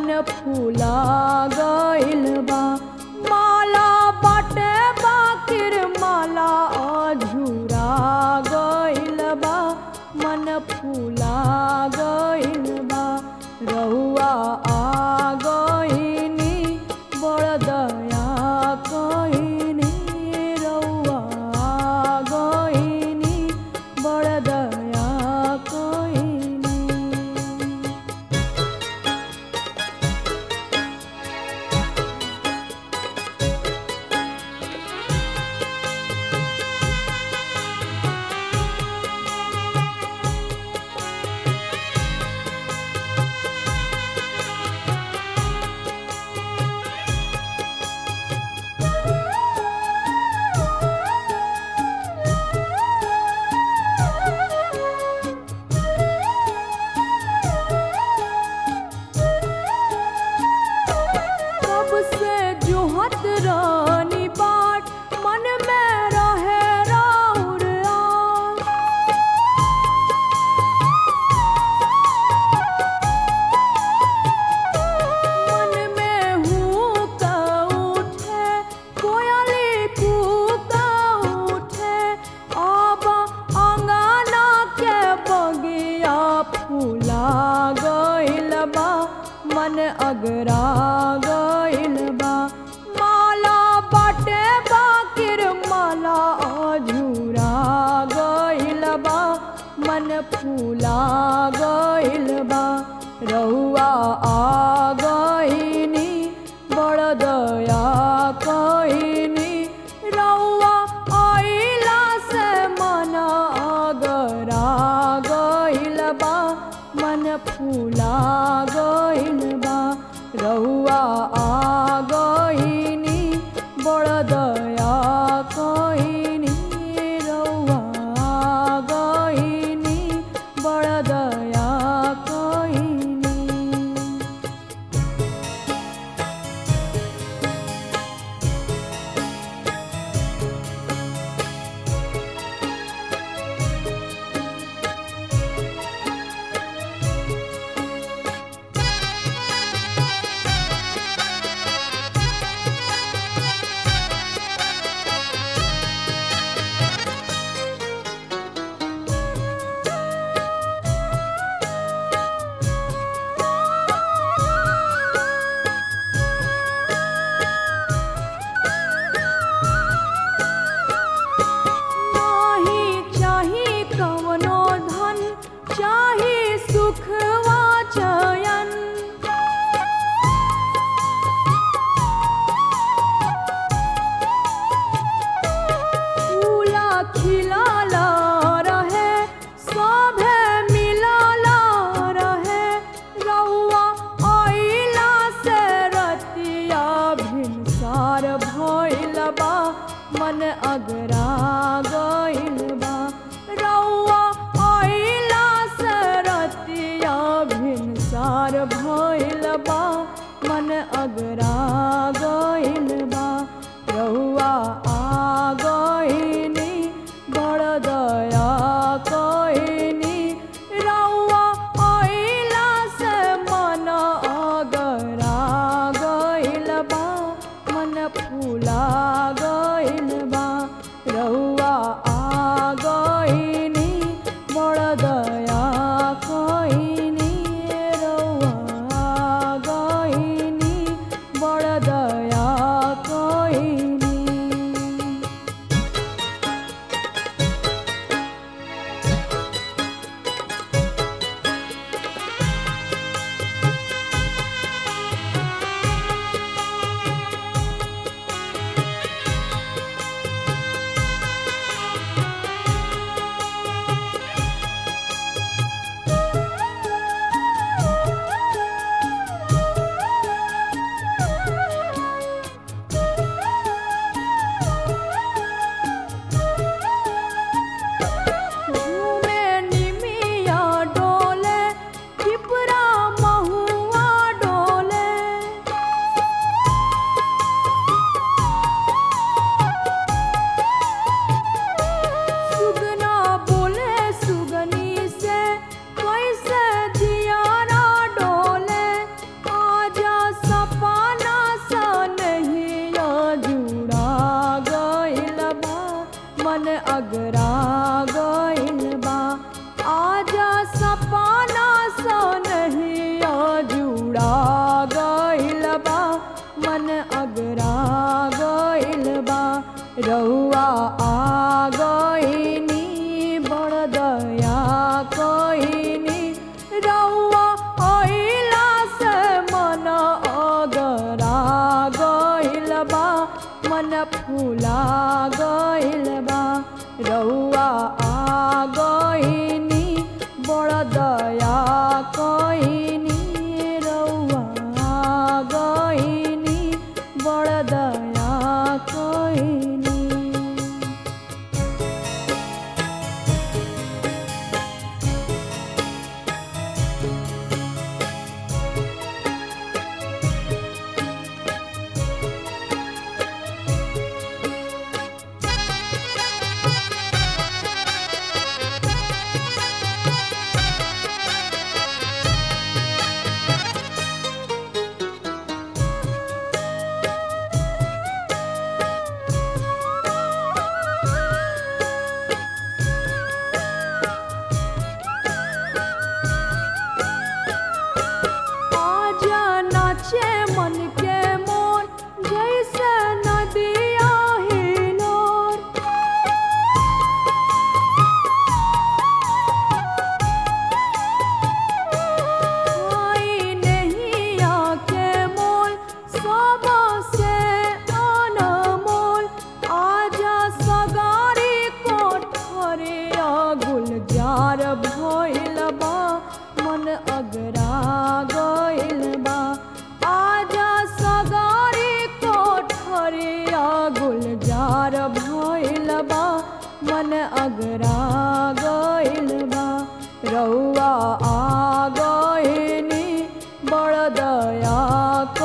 मन फूला गइल बा माला बाटे बाकिर माला अझुरा गइल बा मन फूला गइल बा रहुआ आ गइनी बड़ दया कइनी रहुआ आ गइनी बड़ दया कइनी कब से जुहत रानी बाट मन में रहे राउर आस। मन में हुक उठे कोयली कूक उठे अब अंगना के बगिया फूला गइल बा मन अगरा गइल बा माला बाटे बाकिर माला अझुरा गइल बा मन फूला गइल बा रहुआ आ गइनी बड़ दया कइनी रहुआ आइला से मन अगरा गइल बा मन फूला गइल बा रहुआ आ गइनी बड़ दया कइनी रहुआ आ गइनी बड़ दया कइनी नाही चाही कवनो धन चाही सुख वा चयन फूला खिलाला रहे सभे मिलाला रहे रउआ आइला से रतिया भिनसार भइल बा मन अगरा गइल बा रउआ आइला से रतिया भिनसार भइल बा मन अगरा गइल बा रउआ आ गइनी बड़ दया कइनी रउआ आइला से मन अगरा गइल बा मन फूला गइल बा रउआ आ गइनी बड़ दया कइनी रउआ आ गइनी बड़ दया फूला गइल बा रउआ आ गइनी बड़ दया कइनी रउआ आ गइनी बड़ दया कइनी आजा नाचे मन के मोर जैसे नदिया हिलोर आई नहीं आके मोल सबा से अनमोल आजा सगारी कोठरे गुलजार भइल बा मन अगरा गइल बा आजा सगारी कोठरे गुलजार भइल बा मन अगरा गइल बा रउआ आ गइनी बड़ दया